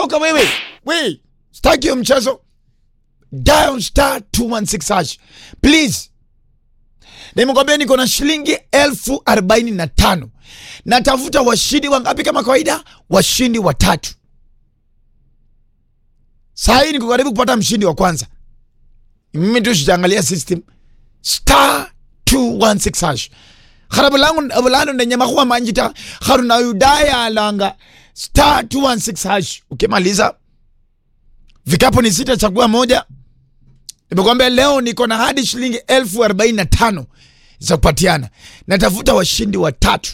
toka wewe we staki hiyo mchezo dial star 216 hash please nimekwambia niko na shilingi elfu arobaini na tano natafuta washindi wangapi kama kawaida washindi watatu saa hii niko karibu kupata mshindi wa kwanza mimi tu sijaangalia system star 216 hash khara bulangu bulano ndenyama kuwa manjita kharu na yudaya alanga star 216 hash ukimaliza vikapu ni sita chagua moja nimekwambia leo niko na hadi shilingi elfu arobaini na tano za kupatiana natafuta washindi watatu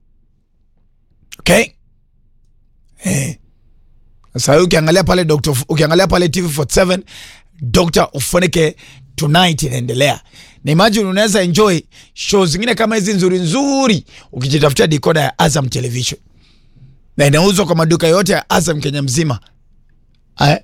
okay eh. Sasa hii ukiangalia pale Dr. ukiangalia pale TV47 Dr. Ufoneke tonight inaendelea. Na imagine unaweza enjoy show zingine kama hizi nzuri nzuri ukijitafutia decoder ya Azam Television. Na inauzwa kwa maduka yote ya Azam Kenya mzima. Eh?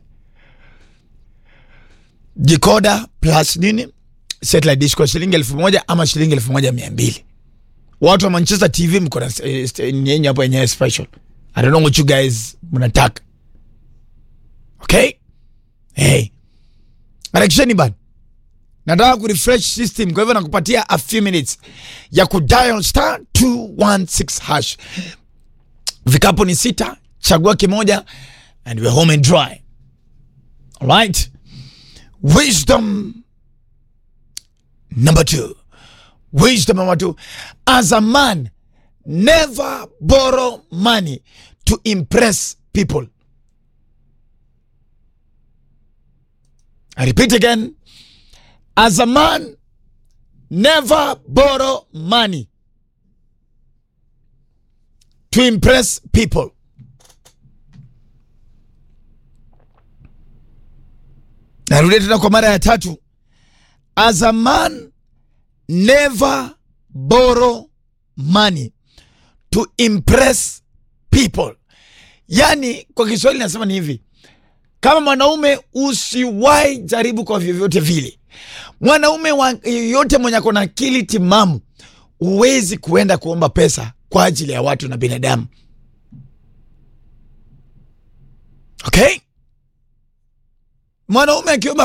Decoder plus nini? Satellite dish kwa shilingi elfu moja ama shilingi elfu moja mia mbili. Watu wa Manchester TV mko na eh, yenye hapo yenyewe special. I don't know what you guys mnataka. Okay? Hey. Harakisheni bana. Nataka kurefresh system kwa hivyo nakupatia a few minutes ya kudial star 216 hash. Vikapu ni sita, chagua kimoja and we're home and dry. Alright? Wisdom number two. Wisdom number two. As a man, never borrow money to impress people. I repeat again. As a man, never borrow money to impress people. Narudia tena kwa mara ya tatu. As a man, never borrow money to impress people. Yani kwa Kiswahili nasema ni hivi kama mwanaume usiwahi jaribu kwa vyovyote vile. Mwanaume yoyote mwenye ako na akili timamu, huwezi kuenda kuomba pesa kwa ajili ya watu na binadamu. Okay, mwanaume akiomba